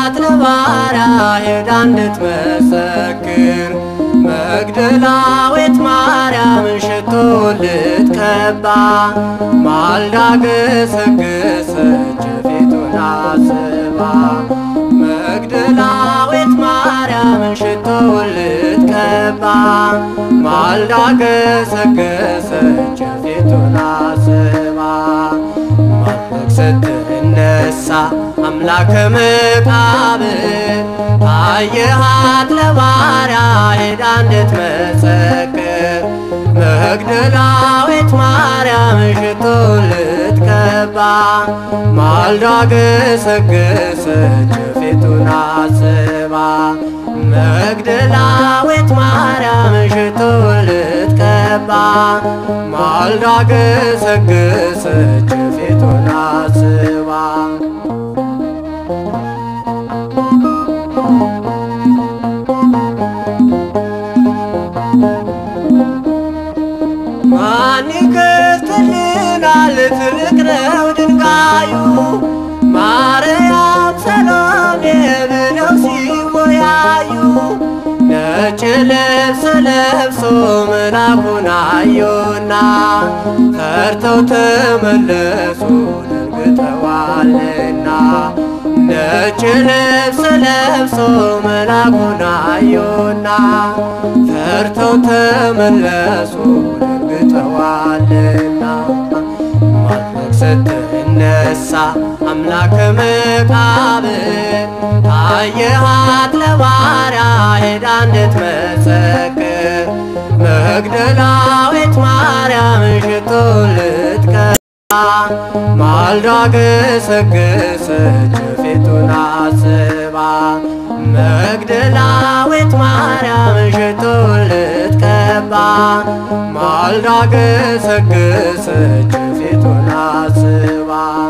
ታየሃት ለባሪያ ሄዳ እንድትመሰክር መግደላዊት ማርያም ሽቶ ልትቀባ ማልዳ ገሰገሰች ፊቱን አስባ መግደላዊት ማርያም ሽቶ ልትቀባ ማልዳ ገሰገሰች ፊቱን አስባ ማለቅ ስትነሳ አምላከ መቃብር ታየሃት ለባሪያ ሄዳ እንድትመሰክር መግደላዊት ማርያም ሽቶ ልትቀባ ማልዳ ገሰገሰች ፊቱን አስባ መግደላዊት ማርያም ሽቶ ልትቀባ ማልዳ ገሰገሰች ፊቱን አስባ ማን ይከፍትልናል? ትልቅ ነው ድንጋዩ። ማርያም ሰሎሜ ብለው ሲወያዩ ነጭ ልብስ ለብሶ መልአኩን አዩና ፈርተው ተመለሱ ደንግጠዋልና ነጭ ልብስ ለብሶ መልአኩን አዩና ፈርተው ተመለሱ ደንግጠዋልና ማለቅ ስትነሳ አምላከ መቃብር ታየሃት ለባሪያ ሄዳ እንድትመሰክር መግደላዊት ማርያም ሽቶ ልትቀባ ማልዳ ገሰገሰች ፊቱን አስባ መግደላዊት ማርያም ሽቶ ልትቀባ ማልዳ ገሰገሰች ፊቱን አስባ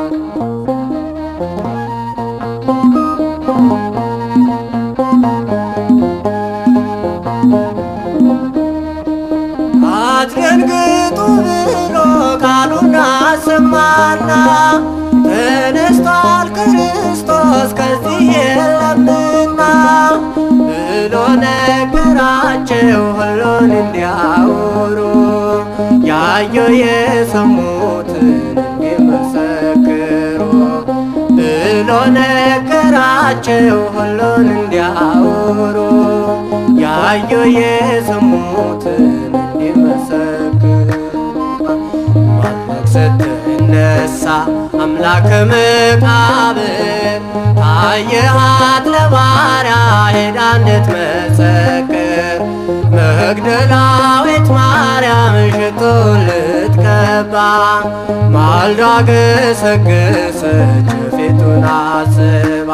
አትደንግጡ ብሎ ቃሉን አሰማና ተነስቷል ክርስቶስ ከዚህ የለምና ብሎ ነገራቸው ሁሉን እንዲያወሩ ያየው የሰሙትን እንዲመሰክሩ ብሎ ነገራቸው ሁሉን እንዲያወሩ ያየው የሰሙትን እንዲመሰክሩ ማለቅ ስትነሳ አምላከ መቃብር ታየሃት ለባሪያ ሄዳ እንድትመሰክር መግደላዊት ማርያም ሽቶ ልትቀባ ማልዳ ገሰገሰች ፊቱን አስባ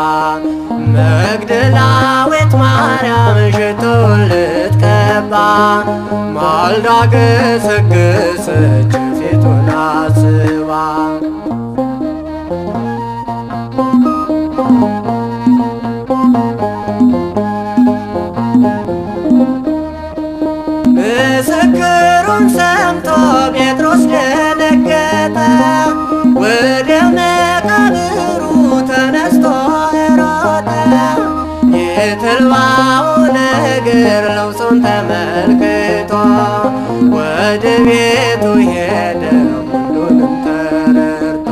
መግደላዊት ማርያም ሽቶ ልትቀባ ማልዳ ገሰገሰች ፊቱን አስባ ምስክሩን ሰምቶ ጴጥሮስ ደነገጠ፣ ወደ መቃብሩ ተነስቶ ሮጠ። የተልባው ነገር ለውሶን ተመልክቶ ወደ ቤቱ ሄደ ሁሉንም ተረድቶ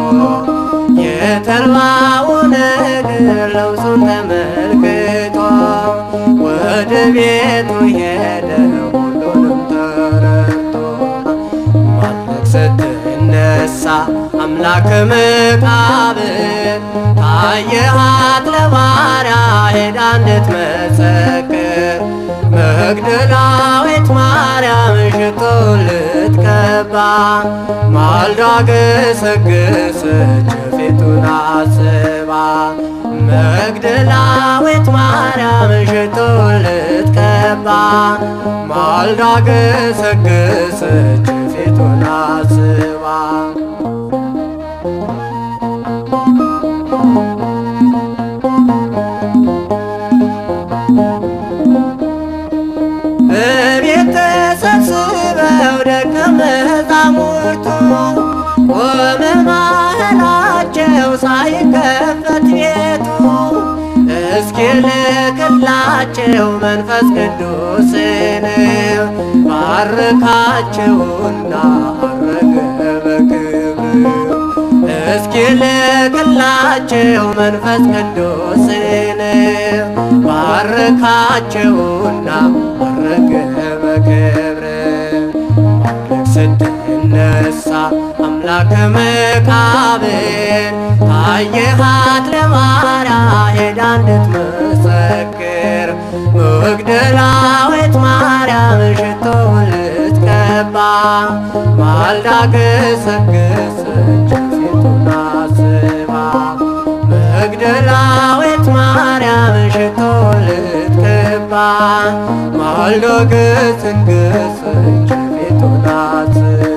የተልባው ነገር ለውሶን ተመልክቶ ወደ ቤቱ ሄደ ሁሉንም ተረድቶ ማለቅ ስትነሳ አምላከ መቃብር ታየሃት ለባሪያ ሄዳ እንድትመሰክር መግደላዊት ማርያም ሽቶ ልትቀባ ማልዳ ገሰገሰች ፊቱን አስባ መግደላዊት ማርያም ሽቶ ልትቀባ ማልዳ ገሰገሰች ፊቱን አስባ በቤት ተሰብስበው ደቀ መዛሙርቱ ቆመ ማህላቸው ሳይከፈት ቤቱ እስኪ ልክላቸው መንፈስ ቅዱስን ባርካቸውና አረገ በክብር እስኪ ልክላቸው መንፈስ ቅዱስን ባርካቸውና አረገ በክብር ማምለክ ስትነሳ አምላከ መቃብር ታየሃት ለማርያ ሄዳ እንድትመሰክር መግደላዊት ማርያም ሽቶውን ልትቀባ ማልዳ ገሰገሰች ፊቱን አስባ መግደላዊት ማርያም ሽቶውን ልትቀባ ማልዳ ገሰገሰች ፊቱን አስባ